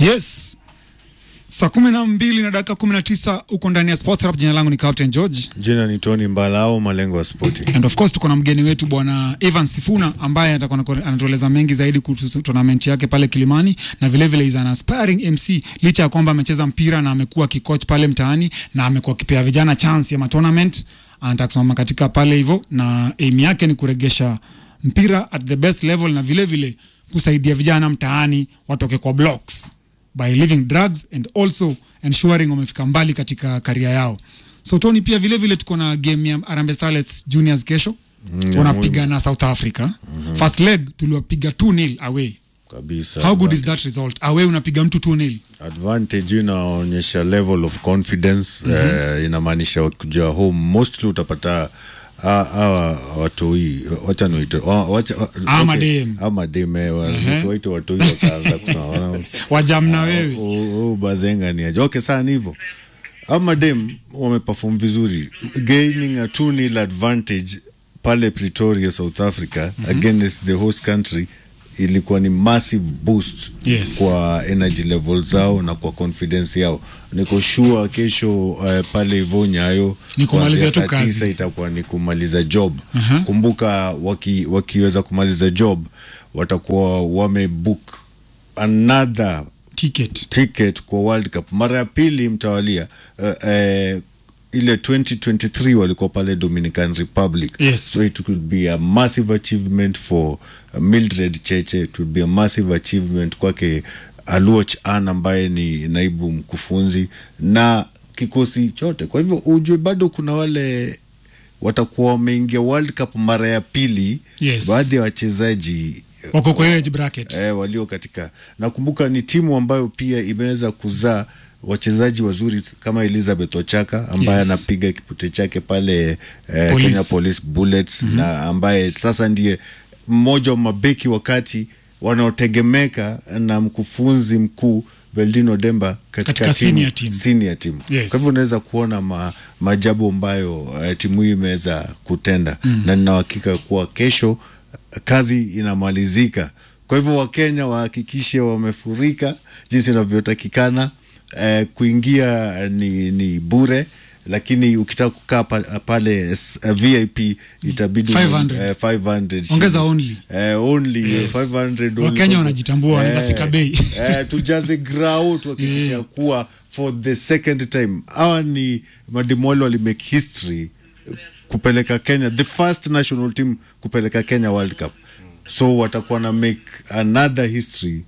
Yes, saa kumi na mbili na dakika kumi na tisa huko ndani ya Sports Rap. Jina langu ni Captain George Jina ni Tony Mbalao, malengo ya spoti. and of course tuko na mgeni wetu bwana Evan Sifuna ambaye atakuwa anatueleza mengi zaidi kuhusu tournament yake pale Kilimani, na vile vile is an aspiring MC, licha ya kwamba amecheza mpira na amekuwa kikoch pale mtaani na amekuwa akipea vijana chance ya ma tournament. Anataka kusimama katika pale hivyo, na aim yake ni kuregesha mpira at the best level na vile vile kusaidia vijana mtaani watoke kwa blocks by leaving drugs and also ensuring wamefika mbali katika karia yao. So Tony, pia vile vile tuko na game ya Harambee Starlets Juniors kesho Mm, wanapiga na South Africa. First leg tuliwapiga 2-0 away. Kabisa. How good is that result? Away unapiga mtu 2-0. Advantage inaonyesha level of confidence eh, inamaanisha kuja home mostly utapata ah, hawa watoi wacha niwaite wa- wacha wa- Ah, okay. madem. Ah, madem eh, wa- usiwaite watoi wakaanza kusema wana- Wajamna wewe. Oh, oh, bazenga ni aje. Okay, saa ni hivyo. Ama dem wameperform vizuri gaining a 2-0 advantage pale Pretoria, South Africa against the host country ilikuwa ni massive boost Yes. kwa energy level zao na kwa confidence yao. Niko sure kesho uh, pale hivyo Nyayo Ni kumalizia kuanzia tu saa kazi. tisa itakuwa ni kumaliza job. Aha. Kumbuka waki, wakiweza kumaliza job watakuwa wamebook another Ticket. cricket kwa World Cup mara ya pili mtawalia. Uh, uh, ile 2023 walikuwa pale Dominican Republic Yes. so it could be a massive achievement for uh, Mildred Cheche it would be a massive achievement kwake Aluoch Ann ambaye ni naibu mkufunzi na kikosi chote. Kwa hivyo ujue bado kuna wale watakuwa wameingia World Cup mara ya pili Yes. baadhi ya wachezaji Wako kwa hiyo age bracket. eh, walio katika nakumbuka ni timu ambayo pia imeweza kuzaa wachezaji wazuri kama Elizabeth Ochaka ambaye Yes. anapiga kipute chake pale eh, Police. Kenya Police Bullets na ambaye sasa ndiye mmoja wa mabeki wakati wanaotegemeka na mkufunzi mkuu Beldino Demba katika, Katika timu, senior team. senior team. Yes. Kwa hivyo unaweza kuona ma, maajabu ambayo uh, timu hii imeweza kutenda na nina uhakika kuwa kesho kazi inamalizika. Kwa hivyo Wakenya wahakikishe wamefurika jinsi inavyotakikana. Eh, kuingia ni, ni bure lakini ukitaka kukaa pa, pale s- uh, VIP itabidi 500. eh, 500 Ongeza shillings. only. eh, only Yes. 500 only. Wakenya wanajitambua, wanaweza fika bei. eh, tujaze grau tuhakikisha kuwa for the second time hawa ni madimwali walimake history kupeleka Kenya the first national team kupeleka Kenya World Cup so watakuwa na make another history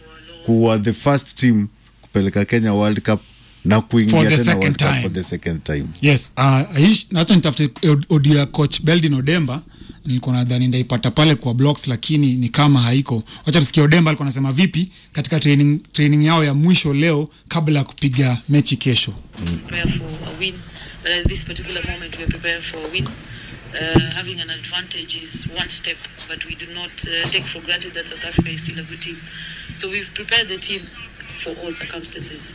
kuwa the first team kupeleka Kenya World Cup na For kuingia the tena second World Cup time. for the second time Yes, uh, aish- acha nitafute od- audio ya coach Beldin Odemba. Nilikuwa nadhani ndaipata pale kwa blocks, lakini ni kama haiko. Wacha tusikie Odemba alikuwa anasema vipi katika training, training yao ya mwisho leo kabla ya kupiga mechi kesho. prepare for a win. But at this particular moment, we are prepared for a win. Uh, having an advantage is one step, but we do not uh, take for granted that South Africa is still a good team. So we've prepared the team for all circumstances.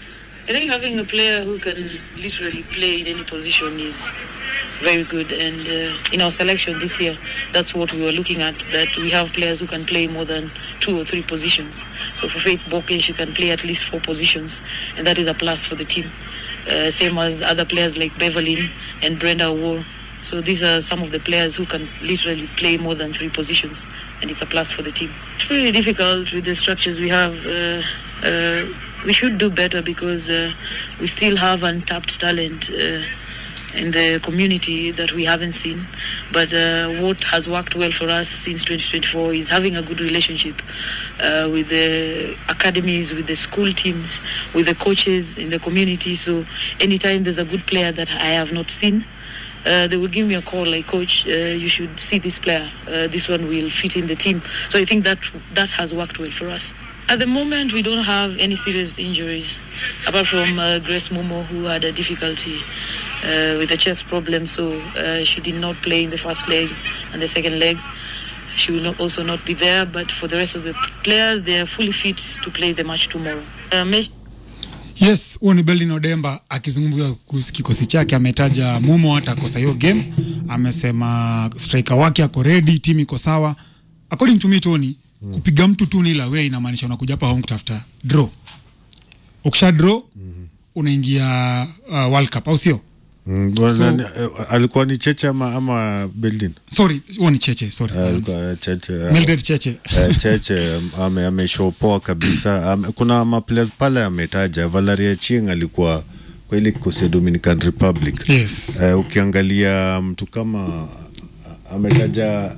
I think having a player who can literally play in any position is very good. And uh, in our selection this year, that's what we were looking at, that we have players who can play more than two or three positions. So for Faith Boke, she can play at least four positions, and that is a plus for the team. Uh, same as other players like Beverlyn and Brenda War. So these are some of the players who can literally play more than three positions, and it's a plus for the team. It's really difficult with the structures we have. Uh, uh, we should do better because uh, we still have untapped talent uh, in the community that we haven't seen. But uh, what has worked well for us since 2024 is having a good relationship uh, with the academies, with the school teams, with the coaches in the community. So anytime there's a good player that I have not seen, uh, they will give me a call like coach uh, you should see this player uh, this one will fit in the team so i think that that has worked well for us at the moment we don't have any serious injuries apart from uh, grace momo who had a difficulty uh, with a chest problem so uh, she did not play in the first leg and the second leg she will not, also not be there but for the rest of the players they are fully fit to play the match tomorrow uh, Mesh- Yes, huo ni Beldin Odemba akizungumza kuhusu kikosi chake. Ametaja Mumo atakosa hiyo game, amesema striker wake ako ready, timu iko sawa. According to me Tony, kupiga mtu tu nil away inamaanisha unakuja hapa home kutafuta draw ukisha draw unaingia uh, world cup au sio Mm, So- nani- eh, alikuwa ni cheche ama, ama Beldin? sorry huo ni cheche sorry Eh, alikuwa cheche eh, Mildred cheche eh, cheche ame- ameshopoa kabisa ame, kuna maplayers pale ametaja Valeria Chieng alikuwa kwa ile kikosi ya Dominican Republic yes Eh, ukiangalia mtu kama ametaja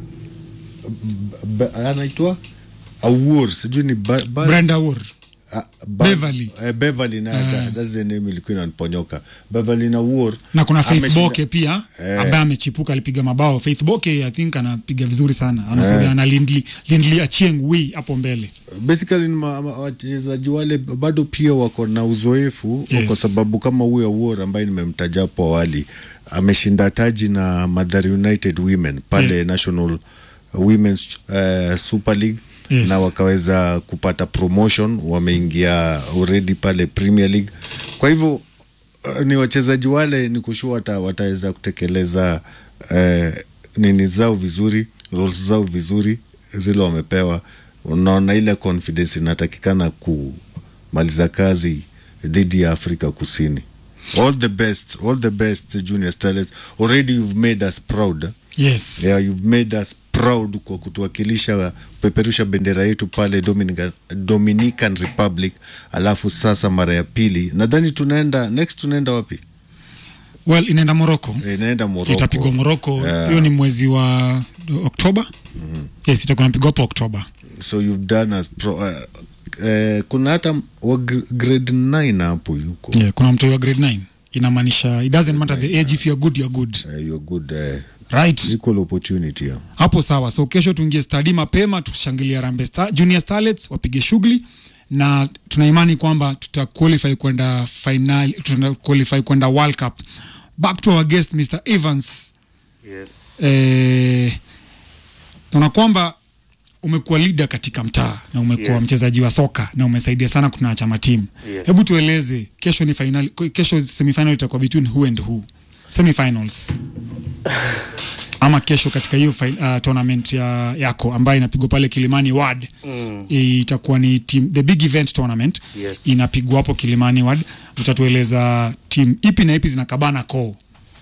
b- b- anaitwa Awur sijui ni ba, ba, Brenda Wood ah, ba, Beverly. eh, Beverly na that- that's the name ilikuwa inaniponyoka Beverly na Awur na kuna Faith ameshinda- Boke pia Eh. ambaye amechipuka alipiga mabao. Faith Boke I think anapiga vizuri sana, anasaidia na Lindley Lindley Achieng Wi hapo mbele. basically ni ma- ma- wachezaji wale bado pia wako na uzoefu Yes. kwa sababu kama huyo Awuor ambaye nimemtaja hapo awali ameshinda taji na Mathare United Women pale Yeah. National Women's uh, Super League Yes. na wakaweza kupata promotion, wameingia already pale Premier League. Kwa hivyo uh, ni wachezaji wale ni kushua wata, wataweza kutekeleza uh, nini zao vizuri, roles zao vizuri zile wamepewa. Unaona ile confidence inatakikana kumaliza kazi dhidi ya Afrika Kusini. All the best, all the best Junior Starlets. Already you've made us proud. Yes. Yeah, you've made us proud kwa kutuwakilisha kupeperusha bendera yetu pale Dominican, Dominican Republic, alafu sasa mara ya pili nadhani tunaenda next, tunaenda wapi? Well, inaenda Morocco. Eh, Inaenda Morocco. Itapigwa Morocco. Hiyo Yeah. ni mwezi wa Oktoba. Yes, itakuwa napigwa hapo Oktoba. So you've done us pro, uh, uh, kuna hata wa gr- grade 9 hapo yuko Yeah, kuna mtu wa grade 9. Inamaanisha it doesn't matter the age if you're good you're good. uh, you're good uh, Right. equal opportunity yeah. hapo sawa so kesho tuingie stadi mapema tushangilia rambe Star, junior starlets wapige shughuli na tuna imani kwamba tuta qualify kwenda final tuna qualify kwenda world cup back to our guest mr evans Yes. eh, naona kwamba umekuwa leader katika mtaa na umekuwa Yes. mchezaji wa soka na umesaidia sana kuna chama timu Yes. hebu tueleze kesho ni final kesho semifinal itakuwa between who and who semifinals ama kesho katika hiyo fi- uh, tournament ya, yako ambayo inapigwa pale Kilimani Ward Mm. itakuwa ni team, the big event tournament Yes. inapigwa hapo Kilimani Ward. Utatueleza timu ipi na ipi zinakabana koo.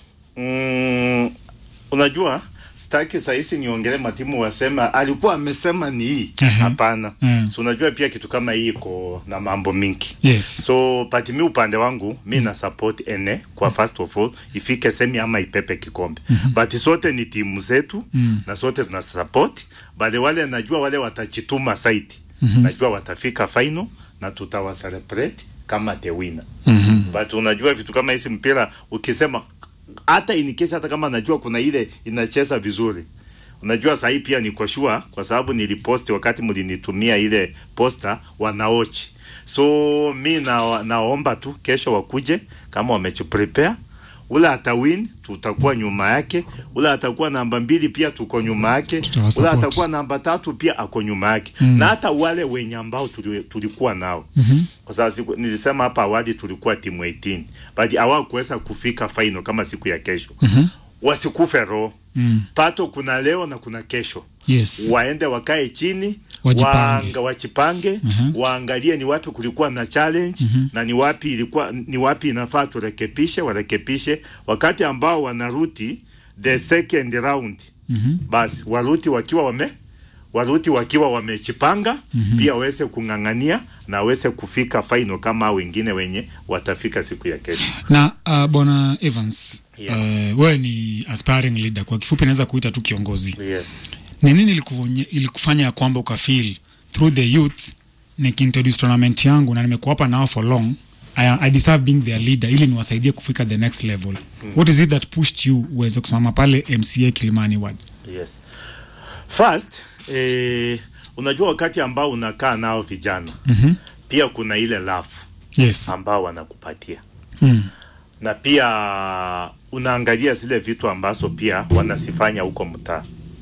Mm, unajua staki sahisi niongele matimu wasema alikuwa amesema ni hii Ehe. hapana Eh. so unajua pia kitu kama hii iko na mambo mingi Yes. so pati mi upande wangu mi na support ene kwa first of all ifike semi ama ipepe kikombe but sote ni timu zetu na sote tuna support but wale najua wale watachituma saiti najua watafika final na tutawacelebrate kama the winner but unajua vitu kama hizi mpira ukisema hata in case hata kama najua kuna ile inacheza vizuri unajua sahii pia niko sure kwa sababu niliposti wakati mlinitumia ile posta wanaochi so mi na, naomba tu kesho wakuje kama wamejiprepare ule atawin tutakuwa nyuma yake ule atakuwa namba mbili pia tuko nyuma yake ule Tutawasupport. atakuwa namba tatu pia ako nyuma yake mm. na hata wale wenye ambao tuli, tulikuwa nao mm-hmm. kwa sababu siku, nilisema hapa awali tulikuwa timu 18 but hawakuweza kufika final kama siku ya kesho mm-hmm. wasikufe roho mm. pato kuna leo na kuna kesho Yes. waende wakae chini Wajipange. waanga, wachipange uh-huh. waangalie ni wapi kulikuwa na challenge uh-huh. na ni wapi ilikuwa ni wapi inafaa turekebishe warekebishe wakati ambao wanaruti the second round uh-huh. basi waruti wakiwa wame waruti wakiwa wamechipanga mm-hmm. pia waweze kung'ang'ania na waweze kufika final kama hao wengine wenye watafika siku ya kesho Na uh, bwana Evans Yes. uh, wewe ni aspiring leader, kwa kifupi naweza kuita tu kiongozi. yes Ni nini ilikuonye- ilikufanya ya kwamba ukafeel through the youth nikiintroduce tournament yangu na nimekuwa hapa nao for long I, I deserve being their leader ili niwasaidie kufika the next level mm. what is it that pushed you uweze kusimama pale MCA Kilimani Ward yes first eh, unajua wakati ambao unakaa nao vijana mm-hmm. pia kuna ile love yes ambao wanakupatia mm. na pia unaangalia zile vitu ambazo pia wanasifanya huko mtaa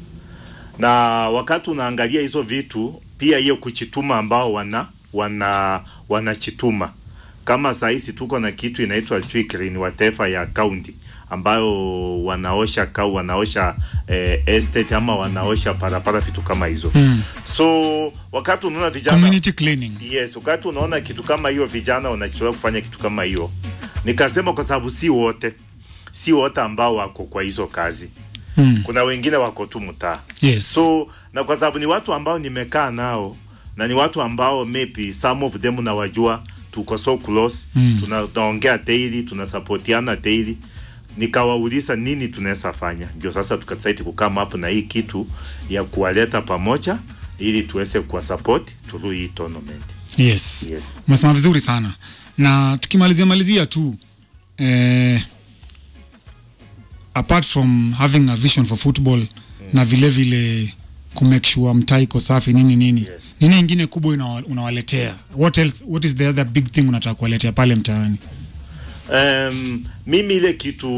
na wakati unaangalia hizo vitu pia hiyo kuchituma ambao wana wana wanachituma kama sahizi tuko na kitu inaitwa sijui clean whatever ya county ambayo wanaosha kau wanaosha eh, estate ama wanaosha parapara vitu kama hizo mm. so wakati unaona vijana community cleaning yes wakati unaona kitu kama hiyo vijana wanachelewa kufanya kitu kama hiyo nikasema kwa sababu si wote si wote ambao wako kwa hizo kazi mm. kuna wengine wako tu mtaa yes so na kwa sababu ni watu ambao nimekaa nao na ni watu ambao maybe some of them nawajua tuko so close mm. tuna, tunaongea daily tunasapotiana daily nikawauliza nini tunaweza fanya ndio sasa tukasaiti kukama hapo na hii kitu ya kuwaleta pamoja ili tuweze kuwa support through hii tournament yes yes umesema vizuri sana na tukimalizia malizia tu eh, apart from having a vision for football mm. na vile vile kumake sure mtaa iko safi nini nini Yes. nini ingine kubwa unawa- unawaletea what else what is the other big thing unataka kuwaletea pale mtaani um, mimi ile kitu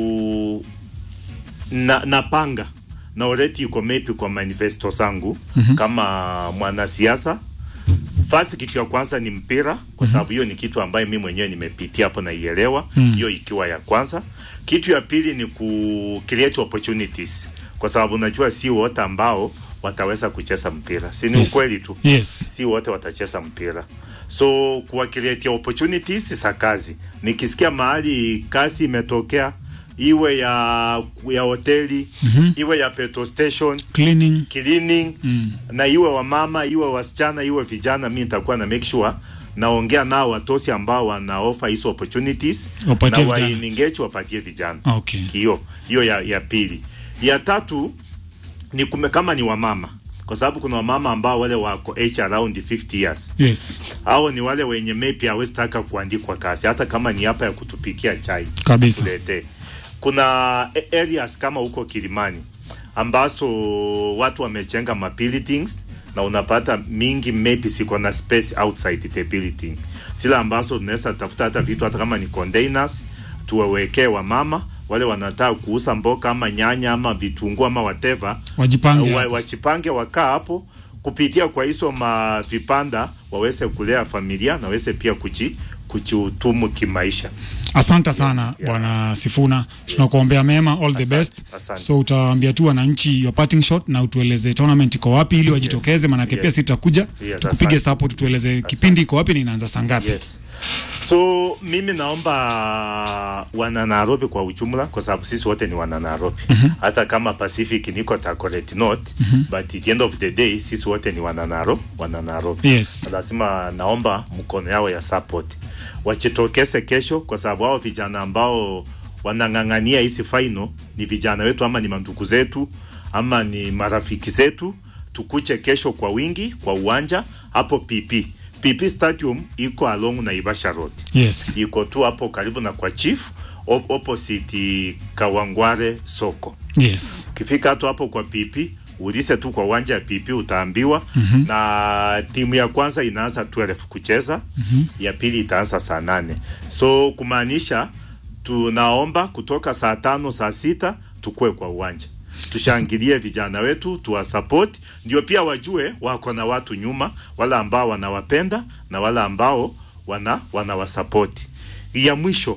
na, napanga na already iko maybe kwa manifesto zangu mm-hmm. kama mwanasiasa First kitu ya kwanza ni mpira kwa sababu hiyo ni kitu ambayo mimi mwenyewe nimepitia hapo naielewa hiyo ikiwa ya kwanza. Kitu ya pili ni ku create opportunities kwa sababu najua si wote ambao wataweza kucheza mpira, si ni Yes. ukweli tu yes si wote watacheza mpira so kuwa create opportunities za kazi nikisikia mahali kazi imetokea iwe ya ya hoteli mm-hmm. iwe ya petrol station cleaning cleaning mm. na iwe wamama iwe wasichana iwe vijana mi nitakuwa na make sure naongea nao watosi ambao wana offer hizo opportunities Wapatie na vijana. wainengage wapatie vijana okay hiyo hiyo ya, ya pili ya tatu ni kume, kama ni wamama kwa sababu kuna wamama ambao wale wako age around 50 years yes au ni wale wenye maybe hawezi taka kuandikwa kazi hata kama ni hapa ya kutupikia chai kabisa tuletee kuna a- areas kama huko Kilimani ambazo watu wamechenga ma buildings na unapata mingi maybe siko na space outside the building, sila ambazo tunaweza tafuta hata vitu hata kama ni containers tuwawekee wamama wale wanataka kuuza mboga ama nyanya ama vitunguu ama whatever Wajipange wa, hapo. wachipange wakaa hapo kupitia kwa hizo mavipanda waweze kulea familia na waweze pia kuji kujiutumu kimaisha. asante sana yeah. bwana sifuna tunakuombea mema all the Asante, best asante. so utawaambia tu wananchi your parting shot na utueleze tournament iko wapi ili wajitokeze manake yes. pia sitakuja Yes, tukupige asante. support tueleze kipindi iko wapi na inaanza saa ngapi Yes. So mimi naomba wana Nairobi kwa ujumla, kwa sababu sisi wote ni wana Nairobi. Hata kama Pacific niko Takoret North, but at the end of the day sisi wote ni wana Nairobi, wana Nairobi. Yes. Lazima naomba mkono yao ya support wachitokeze kesho, kwa sababu hao vijana ambao wanang'ang'ania hizi final ni vijana wetu ama ni mandugu zetu ama ni marafiki zetu. Tukuche kesho kwa wingi kwa uwanja hapo PP. PP Stadium iko along Naivasha Road yes iko tu hapo karibu na kwa chief op opposite Kawangware soko. yes Ukifika tu hapo kwa PP ulize tu kwa uwanja ya PP utaambiwa. mm-hmm. na timu ya kwanza inaanza 12 kucheza mm-hmm. ya pili itaanza saa nane so kumaanisha tunaomba kutoka saa tano saa sita tukue kwa uwanja tushangilie vijana wetu tuwasupport, ndio pia wajue wako na watu nyuma, wale ambao wanawapenda na wale ambao wana wanawasapoti. Ya mwisho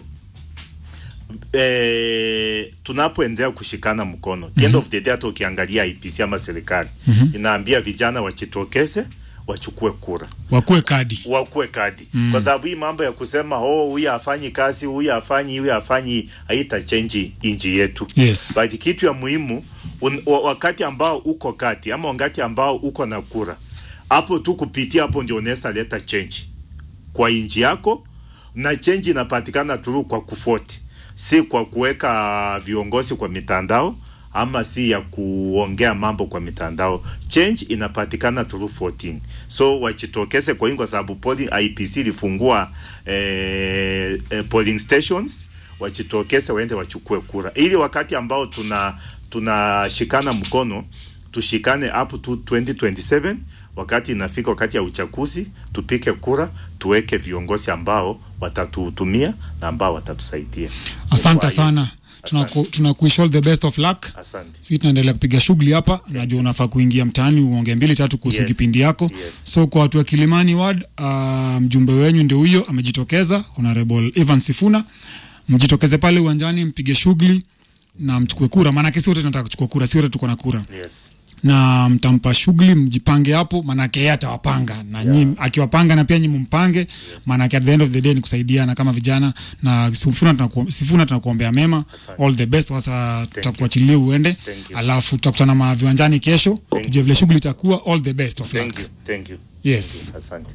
eh, tunapoendelea kushikana mkono mm -hmm. end of the day, hata ukiangalia IPC ama serikali mm -hmm. inaambia vijana wachitokeze wachukue kura wakuwe kadi wakuwe kadi mm. kwa sababu hii mambo ya kusema oh, huyu hafanyi kazi, huyu hafanyi, huyu hafanyi, haita change inji yetu Yes. but kitu ya muhimu un, wa- wakati ambao uko kati ama wakati ambao uko na kura, hapo tu kupitia hapo ndio unaweza leta change kwa inji yako, na change inapatikana tu kwa kufoti, si kwa kuweka viongozi kwa mitandao ama si ya kuongea mambo kwa mitandao. Change inapatikana through 14. So wachitokeze kwa wingi, kwa sababu polling IPC ilifungua eh, eh, polling stations wachitokeze waende wachukue kura, ili wakati ambao tuna tunashikana mkono tushikane up to 2027 wakati inafika wakati ya uchaguzi, tupike kura, tuweke viongozi ambao watatuhudumia na ambao watatusaidia. asante Kwa hiyo- sana tunaku, tunakuish all the best of luck Asante. si tunaendelea kupiga shughuli hapa najua unafaa kuingia mtaani uonge mbili tatu kuhusu Yes. kipindi yako Yes. so kwa watu wa kilimani ward uh, mjumbe wenyu ndio huyo amejitokeza honorable evan sifuna mjitokeze pale uwanjani mpige shughuli na mchukue kura maanake si wote tunataka kuchukua kura si wote tuko na kura Yes. na mtampa shughuli mjipange hapo maanake yeye atawapanga na yeah. nyi akiwapanga na pia nyi mumpange yes. maanake at the end of the day ni kusaidiana kama vijana na sifuna tunaku, sifuna tunakuombea mema Asante. all the best sasa tutakuachilia uende Thank you. alafu tutakutana ma viwanjani kesho tujue vile shughuli itakuwa all the best of Thank luck you. Thank you. Yes. Thank you. Asante.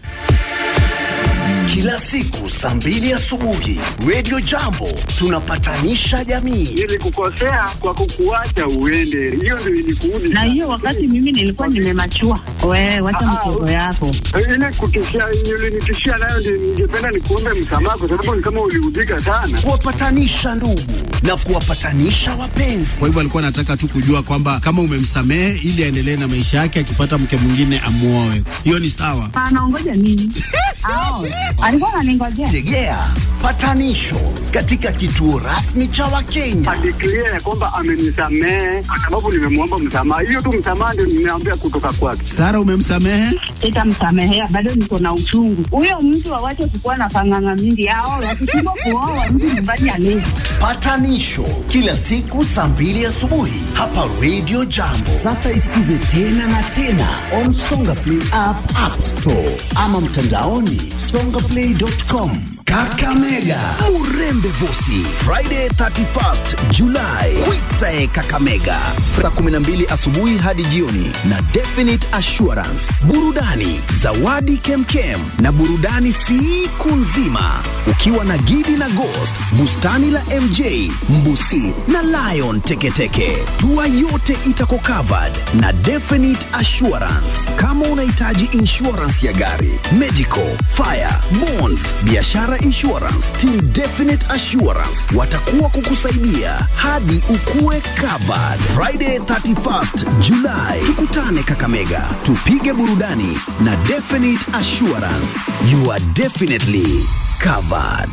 Kila siku saa mbili asubuhi Radio Jambo tunapatanisha jamii. Nilikukosea kwa kukuacha uende, hiyo ndio ilikuudi. na hiyo wakati mimi nilikuwa nimemachua. Wewe wacha Ah, mtoto ah, yako. ile kutishia ulinitishia nayo, ndio ningependa nikuombe msamaha, kwa sababu ni kama uliudhika sana. Kuwapatanisha ndugu na kuwapatanisha wapenzi. Kwa hivyo alikuwa anataka tu kujua kwamba kama umemsamehe ili aendelee na maisha yake, akipata mke mwingine amuoe. Hiyo ni sawa. Anaongoja nini? Ao, alikuwa ananingojea. Tegea patanisho katika kituo rasmi cha Wakenya. Adeklia ya kwamba amenisamehe kwa sababu nimemwomba msamaha. Hiyo tu msamaha ndio nimeambia kutoka kwake. Sara, umemsamehe? Sitamsamehea, bado niko na uchungu. Huyo mtu awache kukuwa na panganga mingi. Ao, wakishindwa kuoa mtu nyumbani alezi. Patanisho kila siku saa mbili asubuhi hapa Radio Jambo. Sasa isikize tena na tena on Songa Play app, App Store ama mtandaoni songaplay.com. Kakamega Murembe Vosi Friday 31st July Kwitsae Kakamega saa 12 asubuhi hadi jioni na Definite Assurance burudani zawadi kemkem na burudani siku nzima ukiwa na Gidi na Ghost bustani la MJ Mbusi na Lion Teketeke tua yote itako covered na Definite Assurance kama unahitaji insurance ya gari medical fire bonds biashara insurance team Definite Assurance watakuwa kukusaidia hadi ukue covered Friday 31st July tukutane Kakamega tupige burudani na Definite Assurance you are definitely covered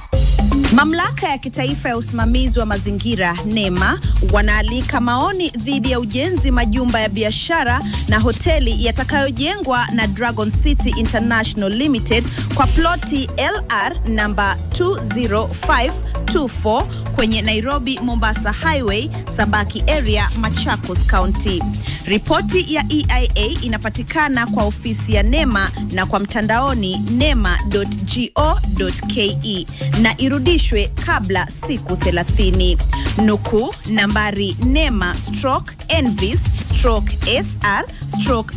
Mamlaka ya kitaifa ya usimamizi wa mazingira NEMA wanaalika maoni dhidi ya ujenzi majumba ya biashara na hoteli yatakayojengwa na Dragon City International Limited kwa ploti LR namba 20524 kwenye Nairobi Mombasa Highway, Sabaki area, Machakos County. Ripoti ya EIA inapatikana kwa ofisi ya NEMA na kwa mtandaoni nema.go.ke na irudishwe kabla siku 30. Nukuu nambari NEMA stroke envis stroke SR stroke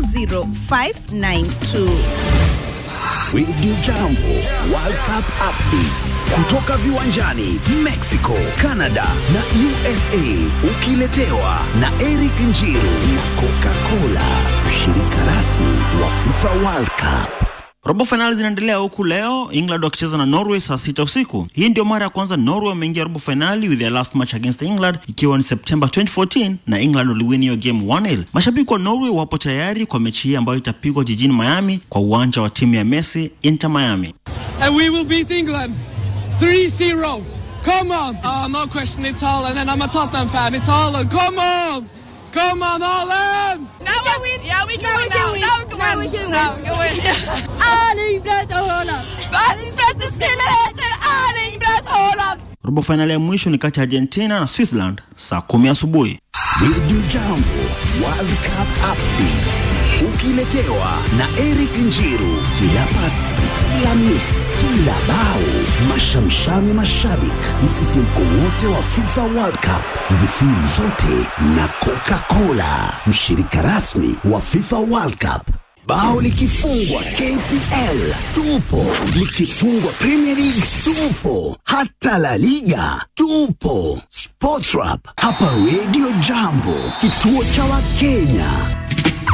00592. Radio Jambo World Cup updates kutoka viwanjani Mexico, Canada na USA, ukiletewa na Eric Njiru na Coca-Cola, mshirika rasmi wa FIFA World Cup. Robo fainali zinaendelea huku leo England wakicheza na Norway saa sita usiku. Hii ndio mara ya kwanza Norway wameingia robo fainali with their last match against England ikiwa ni September 2014 na England waliwin hiyo game 1-0. Mashabiki wa Norway wapo tayari kwa mechi hii ambayo itapigwa jijini Miami kwa uwanja wa timu ya Messi Inter Miami. and we will beat England 3-0. Come on. Oh, no question, it's Holland, and I'm a Tottenham fan. It's Holland. Come on. Come on, Holland. Now we win. Yeah, we can win now. Now we can win. Now we can win. Erling Braut Haaland. Världens bästa spelare heter Erling Braut Haaland. Robo fainali ya mwisho ni kati ya Argentina na Switzerland saa kumi asubuhi. Radio Jambo World Cup updates ukiletewa na Eric Njiru. Kila pasi, kila miss, kila bao, mashamshami mashabik, msisimko wote wa FIFA World Cup, zifiri zote na Coca-Cola, mshirika rasmi wa FIFA World Cup. Bao likifungwa KPL tupo, likifungwa Premier League tupo, hata La Liga tupo. Sportrap hapa Radio Jambo, kituo cha Wakenya.